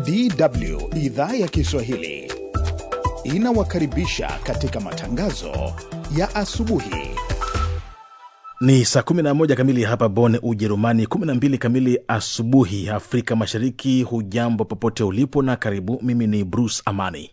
DW idhaa ya Kiswahili inawakaribisha katika matangazo ya asubuhi. Ni saa 11 kamili hapa Bonn, Ujerumani, 12 kamili asubuhi Afrika Mashariki. Hujambo popote ulipo na karibu. Mimi ni Bruce Amani.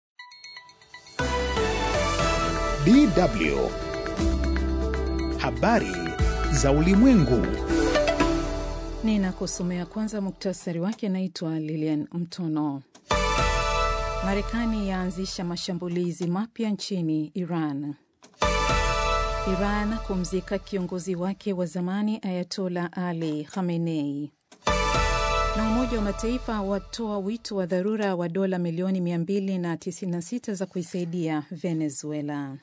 DW habari za ulimwengu. Ninakusomea kwanza muktasari wake. Naitwa Lilian Mtono. Marekani yaanzisha mashambulizi mapya nchini Iran. Iran kumzika kiongozi wake wa zamani Ayatola Ali Khamenei. Na Umoja wa Mataifa watoa wito wa dharura wa dola milioni 296 za kuisaidia Venezuela.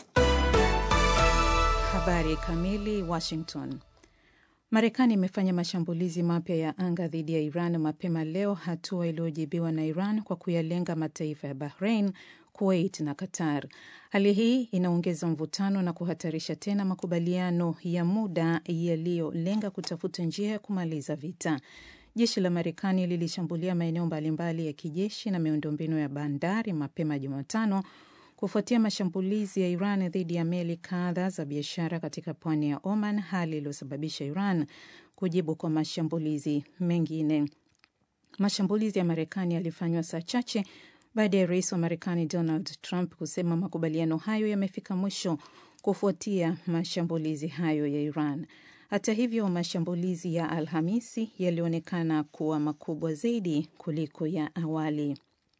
Habari kamili. Washington. Marekani imefanya mashambulizi mapya ya anga dhidi ya Iran mapema leo, hatua iliyojibiwa na Iran kwa kuyalenga mataifa ya Bahrain, Kuwait na Qatar. Hali hii inaongeza mvutano na kuhatarisha tena makubaliano ya muda yaliyolenga kutafuta njia ya kumaliza vita. Jeshi la Marekani lilishambulia maeneo mbalimbali ya kijeshi na miundombinu ya bandari mapema Jumatano kufuatia mashambulizi ya Iran dhidi ya meli kadhaa za biashara katika pwani ya Oman, hali iliyosababisha Iran kujibu kwa mashambulizi mengine. Mashambulizi ya Marekani yalifanywa saa chache baada ya rais wa Marekani Donald Trump kusema makubaliano hayo yamefika mwisho kufuatia mashambulizi hayo ya Iran. Hata hivyo, mashambulizi ya Alhamisi yalionekana kuwa makubwa zaidi kuliko ya awali.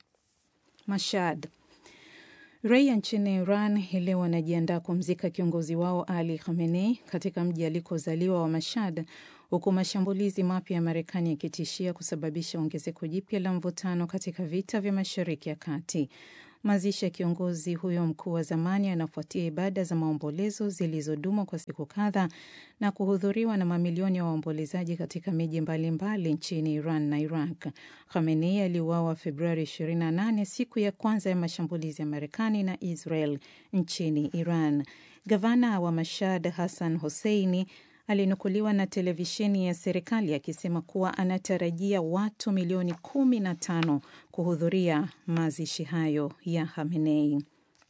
Mashhad Raia nchini Iran hii leo wanajiandaa kumzika kiongozi wao Ali Khamenei katika mji alikozaliwa wa Mashhad, huku mashambulizi mapya ya Marekani yakitishia kusababisha ongezeko jipya la mvutano katika vita vya Mashariki ya Kati. Mazishi ya kiongozi huyo mkuu wa zamani yanafuatia ibada za maombolezo zilizodumu kwa siku kadhaa na kuhudhuriwa na mamilioni ya wa waombolezaji katika miji mbalimbali nchini Iran na Iraq. Khamenei aliuawa Februari 28, siku ya kwanza ya mashambulizi ya Marekani na Israel nchini Iran. Gavana wa Mashhad Hassan Hosseini alinukuliwa na televisheni ya serikali akisema kuwa anatarajia watu milioni kumi na tano kuhudhuria mazishi hayo ya Khamenei.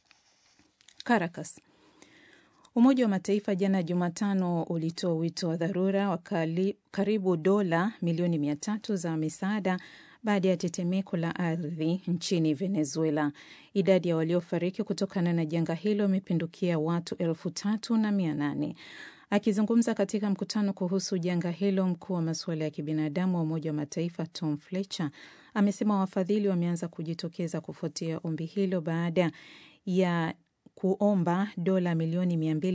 Caracas. Umoja wa Mataifa jana Jumatano ulitoa wito wa dharura wa karibu dola milioni mia tatu za misaada baada ya tetemeko la ardhi nchini Venezuela. Idadi ya waliofariki kutokana na janga hilo imepindukia watu elfu tatu na mia nane. Akizungumza katika mkutano kuhusu janga hilo, mkuu wa masuala ya kibinadamu wa Umoja wa Mataifa Tom Fletcher amesema wafadhili wameanza kujitokeza kufuatia ombi hilo baada ya kuomba dola milioni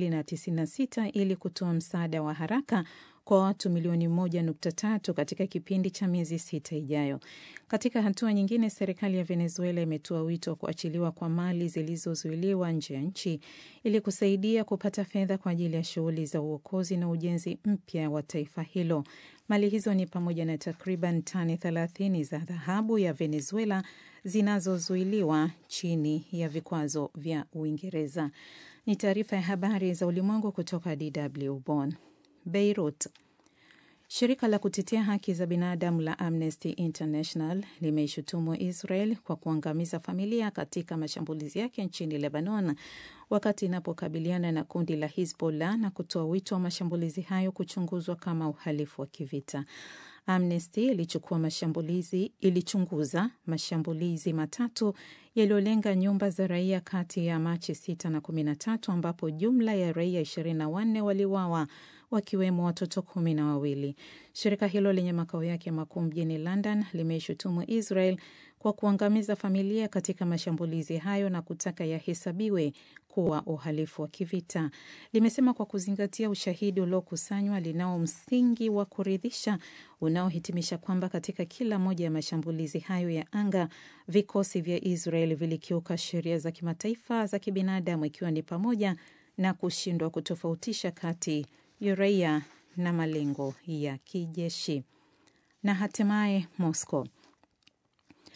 296 ili kutoa msaada wa haraka kwa watu milioni moja nukta tatu katika kipindi cha miezi sita ijayo. Katika hatua nyingine, serikali ya Venezuela imetoa wito wa kuachiliwa kwa mali zilizozuiliwa nje ya nchi ili kusaidia kupata fedha kwa ajili ya shughuli za uokozi na ujenzi mpya wa taifa hilo. Mali hizo ni pamoja na takriban tani thelathini za dhahabu ya Venezuela zinazozuiliwa chini ya vikwazo vya Uingereza. Ni taarifa ya habari za ulimwengu kutoka DW Bonn. Beirut. Shirika la kutetea haki za binadamu la Amnesty International limeishutumu Israel kwa kuangamiza familia katika mashambulizi yake nchini Lebanon wakati inapokabiliana na kundi la Hizbollah na kutoa wito wa mashambulizi hayo kuchunguzwa kama uhalifu wa kivita. Amnesty ilichukua mashambulizi ilichunguza mashambulizi matatu yaliyolenga nyumba za raia kati ya Machi 6 na 13 ambapo jumla ya raia 24 waliuawa wakiwemo watoto kumi na wawili. Shirika hilo lenye makao yake makuu mjini London limeishutumu Israel kwa kuangamiza familia katika mashambulizi hayo na kutaka yahesabiwe kuwa uhalifu wa kivita. Limesema kwa kuzingatia ushahidi uliokusanywa, linao msingi wa kuridhisha unaohitimisha kwamba katika kila moja ya mashambulizi hayo ya anga, vikosi vya Israel vilikiuka sheria za kimataifa za kibinadamu, ikiwa ni pamoja na kushindwa kutofautisha kati ya raia na malengo ya kijeshi. Na hatimaye Moscow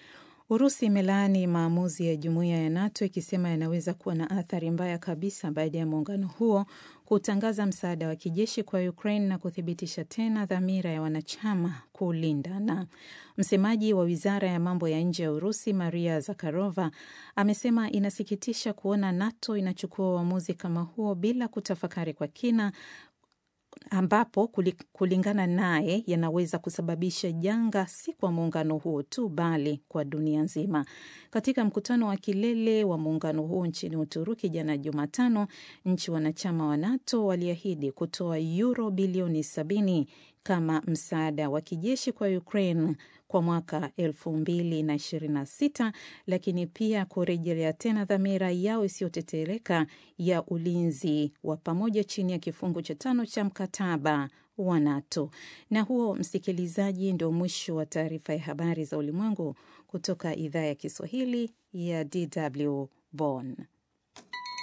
Urusi imelaani maamuzi ya jumuiya ya NATO ikisema yanaweza kuwa na athari mbaya kabisa baada ya muungano huo kutangaza msaada wa kijeshi kwa Ukraine na kuthibitisha tena dhamira ya wanachama kulindana. Msemaji wa wizara ya mambo ya nje ya Urusi Maria Zakharova amesema inasikitisha kuona NATO inachukua uamuzi kama huo bila kutafakari kwa kina ambapo kulingana naye yanaweza kusababisha janga si kwa muungano huo tu bali kwa dunia nzima. Katika mkutano wa kilele wa muungano huo nchini Uturuki jana Jumatano, nchi wanachama wa NATO waliahidi kutoa yuro bilioni sabini kama msaada wa kijeshi kwa Ukraine kwa mwaka elfu mbili na ishirini na sita lakini pia kurejelea tena dhamira yao isiyotetereka ya ulinzi wa pamoja chini ya kifungu cha tano cha mkataba wa NATO. Na huo, msikilizaji, ndio mwisho wa taarifa ya habari za ulimwengu kutoka idhaa ya Kiswahili ya DW Bonn.